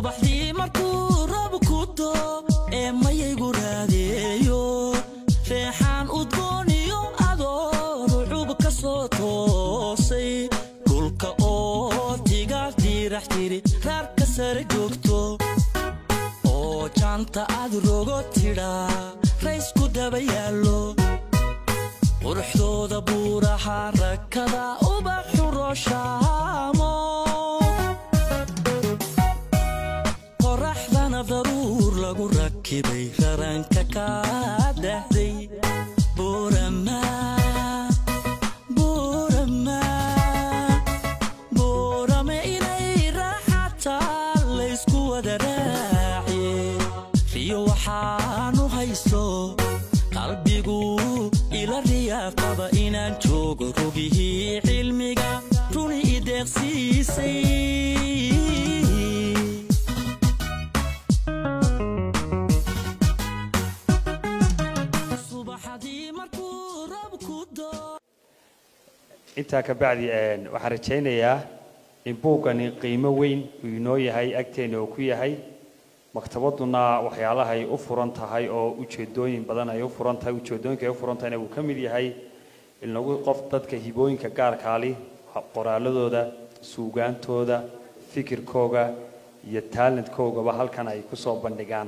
subaxdii markuu roob ku doo ee mayaygu raadeeyo reexaan udgooniyo adoo rucub ka soo toosay dhulka oo tigaal diirax tiri raarka sare joogto oo jaanta aad rogo tidhaa raysku daba yaallo quruxdooda buuraha rakada ubaxu rooshaamo qoraxdana daruur lagu rakibay raranka kaa dhahday buurama buurama buurame inay raaxataa laysku wada raaciye riyo waxaanu hayso qalbigu ila riyaaqaba inaan joogo rogihii cilmiga runi ideeqsiisay subaxdii markuu roob ku doo intaa ka bacdi een, waxaan rajaynayaa in buuggani qiimo weyn uu inoo yahay agteena uu ku yahay maktabaduna waxyaalahay u furan tahay oo ujeedooyin badan ay u furan tahay ujeedooyinka ay u furan tahayna uu ka mid yahay in lagu qof dadka hibooyinka gaarkaali ha- qoraaladooda suugaantooda fikirkooga iyo talentkogaba halkan ay ku soo bandhigaan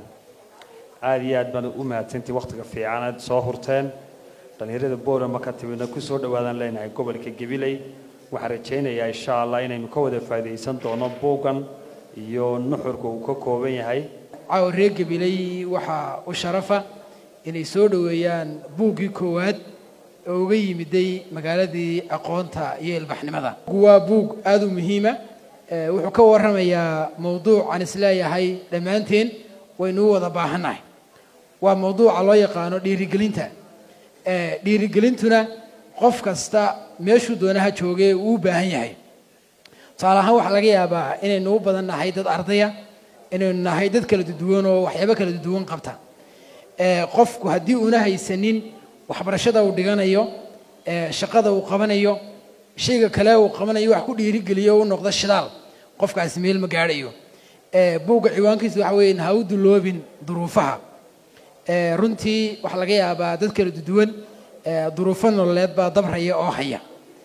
aada iyo aad baan u mahadsantii wakhtiga fiican aad soo hurteen dhallinyarada boorama ka timidna ku soo dhawaadaan leenahay gobolka gabiley waxaan rajaynayaa insha allah inaynu ka wada faa'iidaysan doono buuggan iyo nuxurka uu ka kooban yahay caawa reer gabiley waxaa u sharafa inay soo dhoweeyaan buuggii koowaad oo uga yimiday magaaladii aqoonta iyo ilbaxnimada waa buug aada u muhiima Eh, wuxuu ka warramayaa mowduuc aan isleeyahay dhammaanteen waynu u wada baahannahay waa mowduuca loo yaqaano dhiirigelinta Eh, dhiirigelintuna qof kasta meeshuu doonaha joogee uu u baahan yahay tusaale ahaan waxaa laga yaabaa inaynu u badan nahay dad ardaya inaynu nahay dad kala duwan oo waxyaabo kala duwan qabta Eh, qofku haddii una haysanin waxbarashada uu dhiganayo eh, shaqada uu qabanayo shayga kale uu qabanayo wax ku dhiirigeliyo u noqdo shidaal qofkaasi meel ma gaadhayo Eh, buugga ciwaankiisu waxa weeye ha u duloobin duruufaha Eh, runtii waxaa laga yaabaa dad kala duwan eh, duruufo nololeed baa dabraya oo haya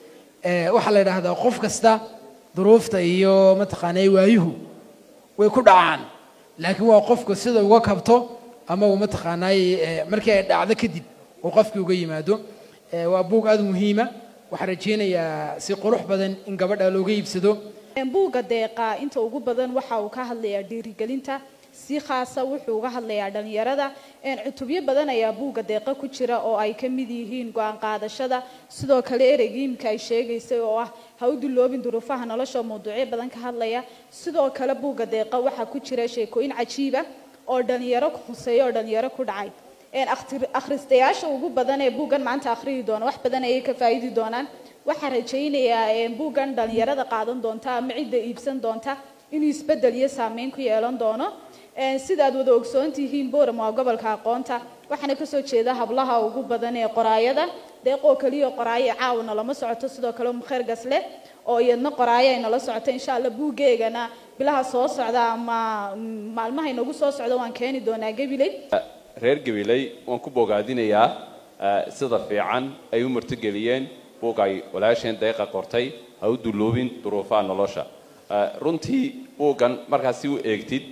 Eh, waxaa la yidhaahdaa qof kasta duruufta iyo mataqaanaa waayuhu way ku dhacaan laakiin waa qofku sida uga kabto ama uu mataqaanaay eh, markii ay dhacdo kadib uu qofkii uga yimaado Eh, waa buug aada muhiima waxaan rajaynayaa si qurux badan in gabadha looga iibsado buugga deeqa inta ugu badan waxa uu ka hadlayaa dhiirigelinta si khaasa wuxuu uga hadlayaa dhalinyarada Een, cutubyo badan ayaa buugga deeqa ku jira oo ay ka mid yihiin go-aan qaadashada sidoo kale ereygii imika ay sheegaysay oo ah ha u duloobin duruufaha nolosha oo mawduucyo badan ka hadlaya sidoo kale buugga deeqa waxaa ku jira sheekooyin cajiiba oo dhalinyaro khuseeya oo dhalinyaro ku dhacay Een, akhtir- akhristayaasha ugu badan ee buuggan maanta akhriyi doona wax badan ayay ka faa'iidi doonaan waxaan rajaynayaa een, buuggan dhalinyarada qaadan doonta ama cidda iibsan doonta inuu isbeddel iyo saameyn ku yeelan doono Een, sidaad wada ogsoon tihiin boram waa gobolka aqoonta waxaana kasoo jeeda hablaha ugu badan ee qoraayada deeqoo keliya qoraayo caawna lama socoto sidoo kale mukheer gasle oo iyadna qoraayo ay nala socoto insha alla buuggeegana bilaha soo socda ama mm, maalmaha inagu soo socda waan keeni doonaa gabiley reer gabiley waan ku bogaadinayaa eh, sida fiican ay u martigeliyeen buug ay walaasheen deeqa qortay ha u duloobin duruufaha nolosha Eh, runtii buuggan markaad si u eegtid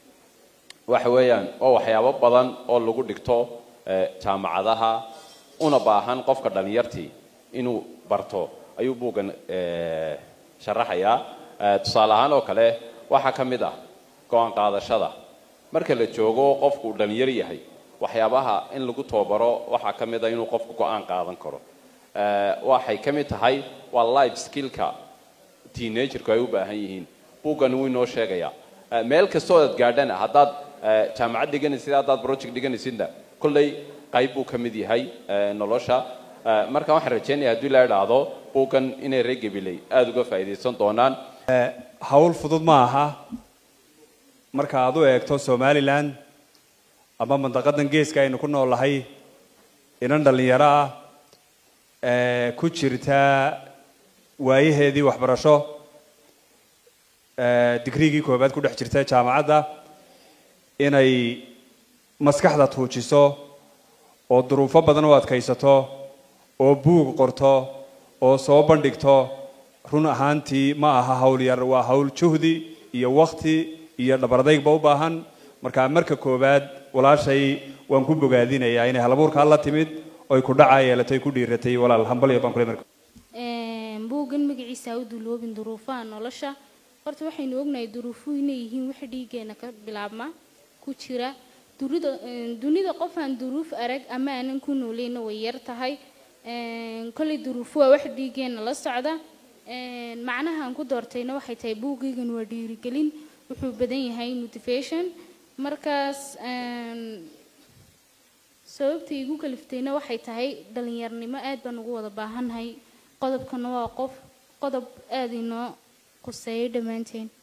waxa weeyaan waa waxyaabo badan oo lagu dhigto eh, jaamacadaha una baahan qofka dhalinyartii inuu barto ayuu buuggan eh, sharaxayaa Eh, tusaale ahaan oo kale waxaa ka mid ah go-aan qaadashada marka la joogo qofku uu dhalinyar yahay waxyaabaha in lagu tababaro waxaa ka mid ah inuu qofku go-aan qaadan karo Eh, waxay ka mid tahay waa life skillka teenagerku ay u baahan yihiin buuggan wuu inoo sheegayaa Eh, meel kastoo aad gaadhana haddaad eh, jaamacad dhiganaysid haddaad project dhiganaysidna kolley qayb buu ka mid yahay eh, nolosha Eh, marka waxaan rajaynaya haddii la idhaahdo buuggan inay reer gabiley aada uga faa'iidaysan doonaan hawl fudud ma aha marka aad u eegto somalilan ama mandaqadan geeska aynu ku noolahay inan dhallinyaro ah ee ku jirta waayaheedii waxbarasho eh, digriigii koobaad ku dhex jirta jaamacadda inay maskaxda tuujiso oo duruufo badan u adkaysato oo buug qorto oo soo bandhigto run ahaantii ma aha hawl yar waa hawl juhdi iyo wakti iyo dhabardaygba u baahan marka marka koowaad walaashay waan ku bogaadinayaa inay halabuurkaa la timid oy ku dhacaa yeelatay ku dhiiratay walaal hambalyo baan kule marka Een, buuggan magaciisa ha u duloobin duruufaha nolosha horta waxaynu ognahay duruufuhu inay yihiin wax dhiiggeena ka bilaabma ku jira durida een, dunida qof aan duruuf arag ama aanan ku nooleyna way yar tahay Een, kolley duruufu waa wax dhiiggeena la socda Een, macnaha aan ku doortayna waxay tahay buuggaygan waa dhiirigelin wuxuu badan yahay motivation markaas een, sababta igu kaliftayna waxay tahay dhalinyarnimo aad baan ugu wada baahannahay qodobkana waa qof qodob aad inoo quseeyo dhammaanteen